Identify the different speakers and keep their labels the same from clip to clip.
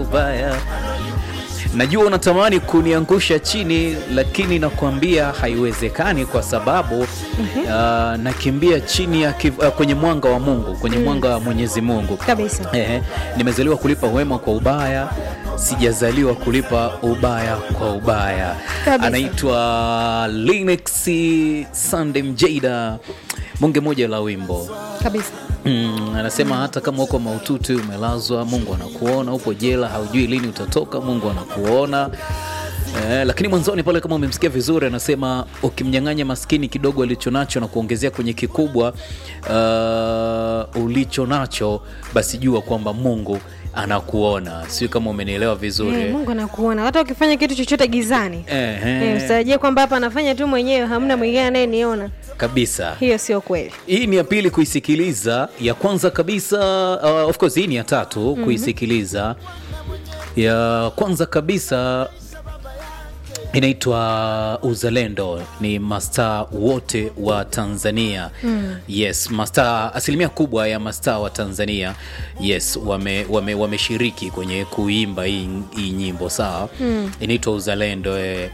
Speaker 1: ubaya. Najua unatamani kuniangusha chini, lakini nakwambia haiwezekani kwa sababu uh, nakimbia chini ya kiv, uh, kwenye mwanga wa Mungu, kwenye mwanga wa Mwenyezi Mungu
Speaker 2: kabisa.
Speaker 1: Ehe, nimezaliwa kulipa wema kwa ubaya, sijazaliwa kulipa ubaya kwa ubaya.
Speaker 2: Kabisa.
Speaker 1: Anaitwa Linux Sunday Mjada, bunge moja la wimbo
Speaker 2: kabisa.
Speaker 1: Mm, anasema hata kama uko maututi umelazwa, Mungu anakuona. Upo jela, haujui lini utatoka, Mungu anakuona. Eh, lakini mwanzoni pale kama umemsikia vizuri, anasema ukimnyang'anya maskini kidogo alichonacho na kuongezea kwenye kikubwa uh, ulichonacho, basi jua kwamba Mungu anakuona. Sio kama umenielewa vizuri
Speaker 2: Eh, Mungu anakuona hata ukifanya kitu chochote gizani.
Speaker 1: Ehe,
Speaker 2: Eh, usitarajie kwamba hapa anafanya tu mwenyewe, hamna mwingine anayeniona.
Speaker 1: kabisa.
Speaker 2: Hiyo sio kweli.
Speaker 1: Hii ni ya pili kuisikiliza. Ya kwanza kabisa uh, of course hii ni ya tatu kuisikiliza. Ya kwanza kabisa inaitwa Uzalendo, ni mastaa wote wa Tanzania. Yes, mastaa, asilimia kubwa ya mastaa wa Tanzania yes, wame, wame, wameshiriki kwenye kuimba hii, hii nyimbo sawa. Inaitwa Uzalendo eh.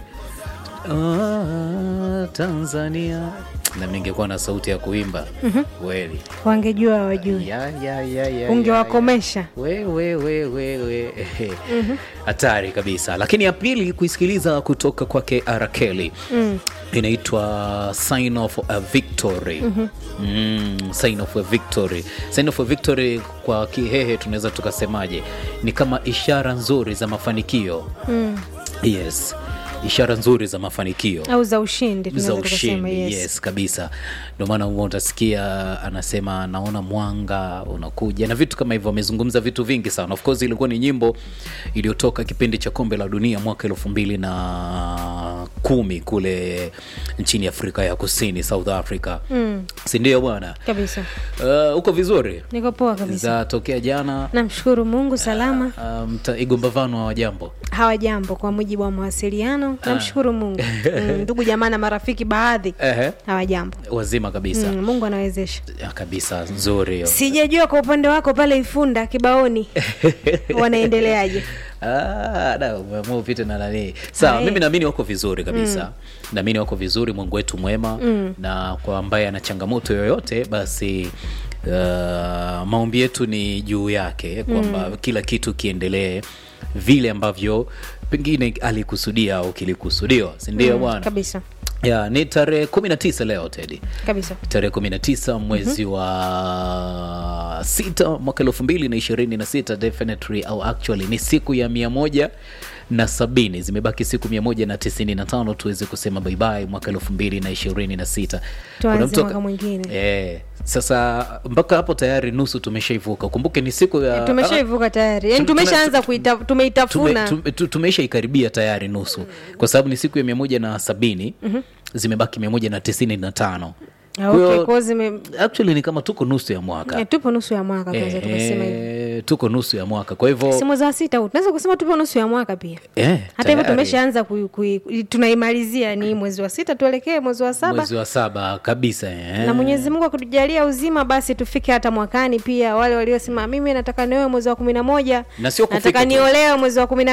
Speaker 1: Ah, Tanzania na ningekuwa na sauti ya kuimba kweli.
Speaker 2: Wangejua hawajui.
Speaker 1: Ya, ya, ya, ya,
Speaker 2: Ungewakomesha.
Speaker 1: we, we, we, we, we. Ehe. Hatari kabisa, lakini ya pili kuisikiliza kutoka kwake Arakeli inaitwa Sign of a Victory. Mm, Sign of a Victory. Sign of a Victory kwa Kihehe tunaweza tukasemaje? Ni kama ishara nzuri za mafanikio. Yes, ishara nzuri za mafanikio
Speaker 2: Au za ushindi
Speaker 1: za
Speaker 2: tunaweza tukasema
Speaker 1: ushindi
Speaker 2: yes.
Speaker 1: yes. kabisa. Ndio maana huwa utasikia anasema naona mwanga unakuja na vitu kama hivyo. Amezungumza vitu vingi sana. Of course ilikuwa ni nyimbo iliyotoka kipindi cha kombe la dunia mwaka elfu mbili na kumi kule nchini Afrika ya Kusini, South Africa mm. si ndio bwana?
Speaker 2: Kabisa.
Speaker 1: Uh, uko vizuri
Speaker 2: Niko poa kabisa.
Speaker 1: za tokea jana
Speaker 2: Namshukuru Mungu salama.
Speaker 1: um, igombavano wa jambo
Speaker 2: Hawajambo kwa mujibu wa mawasiliano. Namshukuru Mungu. Mm, Ndugu jamaa na marafiki baadhi
Speaker 1: Ehe.
Speaker 2: hawajambo.
Speaker 1: wazima kabisa
Speaker 2: Mm, Mungu anawezesha.
Speaker 1: Ya, kabisa nzuri hiyo.
Speaker 2: Sijajua kwa upande wako pale Ifunda kibaoni wanaendeleaje?
Speaker 1: Ah, da, umeamua upite na nani sawa
Speaker 2: Ae.
Speaker 1: mimi naamini wako vizuri kabisa naamini wako vizuri mungu wetu mwema na kwa ambaye ana changamoto yoyote basi uh, maombi yetu ni juu yake kwamba kila kitu kiendelee vile ambavyo pengine alikusudia au kilikusudiwa sindio
Speaker 2: Mm,
Speaker 1: bwana
Speaker 2: Kabisa.
Speaker 1: ya ni tarehe kumi na tisa leo tedi
Speaker 2: Kabisa.
Speaker 1: tarehe 19 mwezi wa sita mwaka elfu mbili na ishirini na sita definitely au actually ni siku ya mia moja na sabini zimebaki siku mia moja na tisini na tano tuweze kusema baibai mwaka elfu mbili na ishirini na sita
Speaker 2: Tuanze
Speaker 1: Kuna mtu-
Speaker 2: mwaka mwingine.
Speaker 1: eh, sasa mpaka hapo tayari nusu tumeshaivuka kumbuke ni siku ya
Speaker 2: Tumeshaivuka tayari. Yaani
Speaker 1: Tume-
Speaker 2: tumeshaanza kuita tumeitafuna.
Speaker 1: tume, tume, tu- tumeishaikaribia tayari nusu kwa sababu ni siku ya mia moja na sabini zimebaki mia moja na tisini na tano
Speaker 2: Ah,
Speaker 1: Kwa
Speaker 2: okay,
Speaker 1: hiyo-
Speaker 2: kwa hiyo zime
Speaker 1: actually ni kama tuko nusu ya mwaka
Speaker 2: eh, tupo nusu ya mwaka tunaweza tukasema hivyo.
Speaker 1: Eh, tuko nusu ya mwaka kwa hivyo
Speaker 2: Si mwezi wa sita huu. Tunaweza kusema tupo nusu ya mwaka pia.
Speaker 1: eh,
Speaker 2: Hata hivyo
Speaker 1: tayari.
Speaker 2: tumeshaanza kui, kui, tunaimalizia ni mwezi wa sita tuelekee mwezi wa saba.
Speaker 1: mwezi wa saba kabisa eh.
Speaker 2: na Mwenyezi Mungu akitujalia uzima basi tufike hata mwakani pia. Wale waliosema mimi nataka nioe mwezi wa kumi na moja
Speaker 1: Na sio kufika
Speaker 2: nataka
Speaker 1: tu.
Speaker 2: niolewe mwezi wa kumi na